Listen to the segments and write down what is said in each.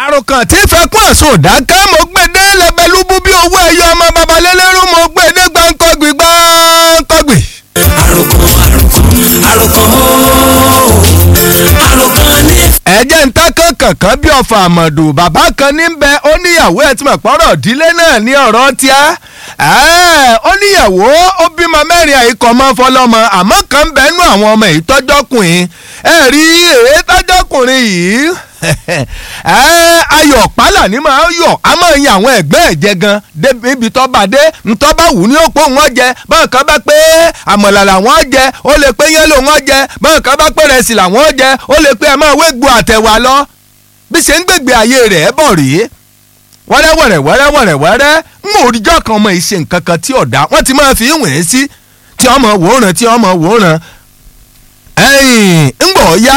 àròkàn tí fẹkún ẹ̀sùn dákẹ́ mo gbé dé lẹ́bẹ̀lúbú bí owó ẹ̀yọ ọmọ babalẹ́lẹ́rú mo gbé dé gbáǹkọ́gbì gbáǹkọ́gbì. àròkàn àròkàn àròkàn ooo àròkàn ní. ẹ̀jẹ̀ ń tákàn kankan bí ọ̀fà àmọ̀dù bàbá kan ní bẹ ó níyàwó ẹ̀ tí mo pọ́rọ̀ ìdílé náà ní ọ̀rọ̀ tíá ó níyàwó ó bímọ mẹ́rin àìkọ́ mọ́ fọlọ́mọ àmọ́ kan bẹ́ẹ̀ nú àwọn ọmọ èyí tọ́jọ́kùnrin ẹ̀ rí èyí tọ́jọ́kùnrin yìí ayọ̀ pálá ni máa ń yọ̀ a máa yin àwọn ẹ̀gbẹ́ ẹ̀ jẹ gan débi tó bá dé ntọ́ bá wù ní òpó wọn jẹ báwọn kan bá pé àmọ̀là làwọn jẹ ó lè pé yẹ́lò wọn jẹ báwọn kan bá pé rẹsì làwọn jẹ ó lè pé ẹ máa wégbó àtẹ̀wà lọ bí ṣe ń gbègbè ayé rẹ̀ bọ̀ rèé wẹ́rẹ́wẹ̀rẹ́ wẹ́rẹ́wẹ̀rẹ́ wẹ́rẹ́ ń mọ òrìjọ́ kan ọmọ ìṣe nǹkan kan tí ọ̀dà wọ́n ti máa fi ń wẹ̀ sí tí ọmọ wòóràn tí ọmọ wòóràn ẹ̀yìn ń gbọ̀ ya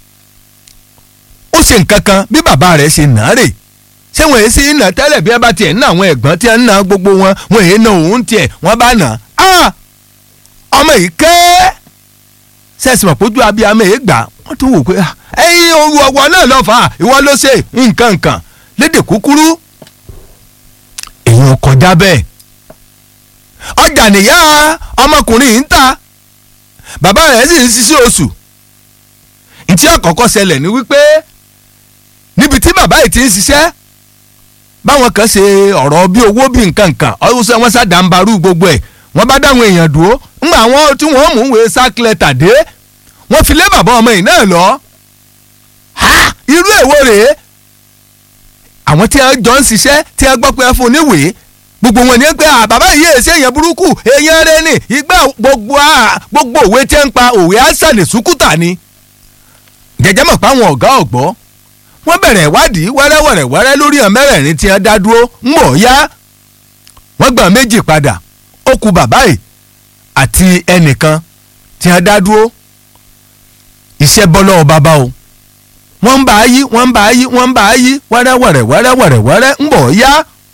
ó ṣe nǹkan kan bí bàbá rẹ̀ ṣe nà á rè ṣé wọ́n èé sí iná tẹ́lẹ̀ bí ẹ bá tiẹ̀ ń ná àwọn ẹ̀gbọ́n tí ẹ ń ná gbogbo wọn wọ́n èé ná òun tiẹ̀ wọ́n bá nà á ọmọ yìí kẹ́ sẹ́sì mọ̀ pójú abiyamọ èé gbà wọ́n tún wò pé ẹ̀yin òru ọ̀wọ́ náà lọ́ fà á ìwọ ló ṣe nǹkan nǹkan lédè kúkúrú èèyàn kọjá bẹ́ẹ̀ ọjà nìyá ọmọkùnrin yìí ń ta bàbá rẹ̀ sì ń ṣiṣẹ́ oṣù ntí àkọ́kọ́ ṣẹlẹ̀ ni wípé níbi tí bàbá yìí ti ń ṣiṣẹ́ báwọn kan ṣe ọ̀rọ̀ bí owó bí nǹkan nǹkan ọ̀hún wọn ṣàdánbarú gbogbo ẹ̀ wọ́n bá dáwọn èèyàn dúró ńgbà wọn tí wọ́n mú ìwé sákìlẹ̀tà dé wọ́n fi lé bàbá ọmọ yìí náà lọ. irú èwo rèé àwọn tí wọ́n jọ ń ṣiṣẹ́ tí wọ́n gbọ́ pé ẹ fún níwèé gbogbo wọn ni ẹ pé bàbá yìí èsì èèyàn burúkú èèyàn rẹ ni ìgbà gbogbo gbogbo òwe tí ń pa òwe àṣà ní sùkúta ni jẹjẹ mọ̀ pé àwọn ọ̀gá ọ̀gbọ́ wọ́n bẹ̀rẹ̀ ìwádìí wẹ́rẹ́wẹ̀rẹ̀ wẹ́rẹ́ lórí ọ̀ mẹ́rẹ̀ẹ̀rin tí wọ́n dá dúró ń bọ̀ yá wọ́n gbà méjì padà ó kù bàbá yìí àti ẹnìkan tí wọ́n dá dúró iṣẹ́ bọ́ lọ́wọ́ bàbá o wọ́n ń bá a yí wọ́n ń bá a yí wọ́n ń bá a yí wẹ́rẹ́wẹ̀rẹ̀ wẹ́rẹ́wẹ̀rẹ̀ wẹ́rẹ́ ń bọ̀ yá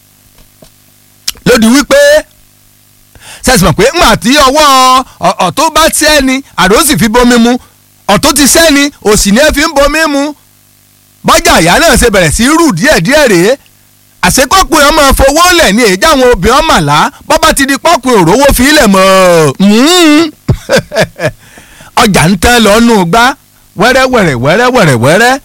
lódì wípé sẹ́sìn mọ̀ pé ńgbà tí ọwọ́ ọ̀tún bá tẹ́ ni àdó sì fi bomi mu ọ̀tún ti sẹ́ni òsì ni ẹ fi ń bomi mu bọ́jà ìyá náà ṣe bẹ̀rẹ̀ sí rù díẹ̀díẹ̀ rèé àṣekọ́pù ẹ̀ máa fowó lẹ̀ ní èjì àwọn obìnrin màlá bọ́bá ti di pọ́pù òrówó fi ilẹ̀ mọ́ ọjà ń tán lọ́nù gbá wẹ́rẹ́wẹ̀rẹ̀ wẹ́rẹ́wẹ̀rẹ̀ wẹ́rẹ́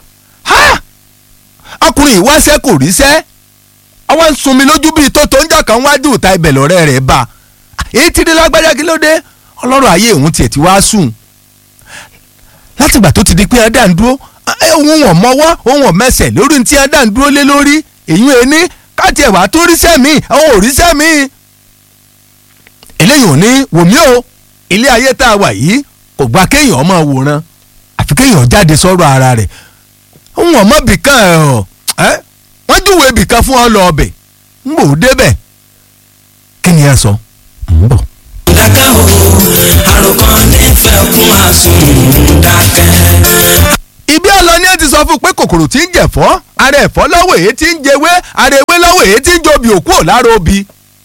ọkùnrin ìwáṣẹ́ kò ríṣẹ́ ọwọ́ ń sunmi lójú bíi tó tó ń jà kan wájú ìta ibẹ̀ lọ́rẹ́ rẹ̀ bá èyí ti dé lágbájá kí ló dé ọlọ́rọ̀ ayé òun tiẹ̀ ti wá sùn látìgbà tó ti di pé ẹ̀dá ń dúró ohun wọn mọ́wọ́ ohun wọn mẹsẹ̀ lórí ti ẹ̀dá ń dúró lé lórí èyí ẹni káàtì ẹ̀wà tó ríṣẹ́ mi àwọn ò ríṣẹ́ mi. eléyìí ò ní wòmí o ilé ayé tá a wà yìí kò gba kéèyàn ọmọ wòran àfi kéèyàn jáde sọ̀rọ̀ ara rẹ̀ ohun ọmọ bìkan ẹ̀ wọ́n júwèé bìkan fún ọ lọ ọbẹ̀ ń bò ó débẹ̀ kí ni ẹ sọ ń bọ̀ dákẹ́ o àròkàn nífẹ̀ẹ́ kún àsùn dákẹ́. ibi ọlọ ni ẹ ti sọ fún pé kòkòrò tí ń jẹ̀fọ́ ara ẹ̀fọ́ lọ́wọ́ èyí tí ń jẹwé ara ewé lọ́wọ́ èyí tí ń jobi òkú ò lára obì.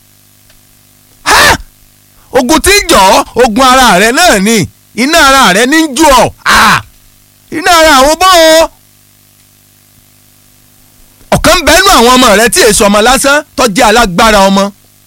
ogun tí ń jọ ogun ara rẹ náà ni iná ara rẹ ní ń jù ọ iná ara àwọn bọ́ ọ. ọ̀kan bẹ́nu àwọn ọmọ rẹ tí èso ọmọ lásán tó jẹ́ alágbára ọmọ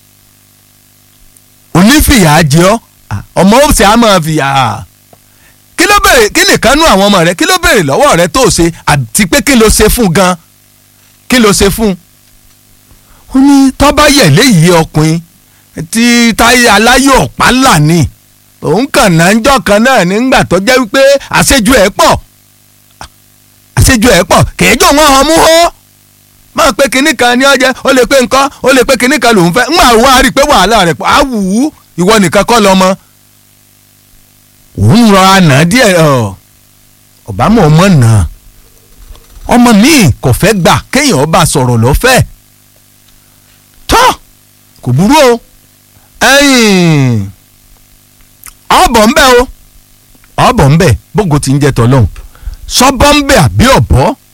onífìyà jẹ ọ ọmọ ó sì á máa fìyà kí ló béèrè kí nìkan nú àwọn ọmọ rẹ kí ló béèrè lọ́wọ́ rẹ tó ṣe àti pé kí ló ṣe fún gan kí ló ṣe fún. ó ní tọ́ba yẹ̀ léyìí ọkùnrin tí táyé aláyọ̀ ọ̀pá là ní òun kàn náà ń jọ́ kan náà nígbà tó jẹ́ wípé àṣejù ẹ̀ pọ̀ àṣejù ẹ̀ pọ̀ kèéjọ́ wọn ọmú hó máa pé kinní kan ní ọjẹ́ ó lè pé nǹkan ó lè pé kinní kan lòún fẹ́ ń wà wá rí i pé wàhálà rẹ̀ á wù ú ìwọ nìkan kọ́ lọ́mọ. òun rọ àná díẹ̀ ọ̀bámọ̀ ọmọ náà ọmọ míì kò fẹ́ gbà kéèyàn ọba sọ̀rọ̀ lọ́fẹ̀ẹ́ tọ́ kò burú o ọ̀bọ̀ ń bẹ o ọ̀bọ̀ ń bẹ bógo ti ń jẹ tọ́lọ́hún sọ́bọ̀ ń bẹ àbí ọ̀bọ̀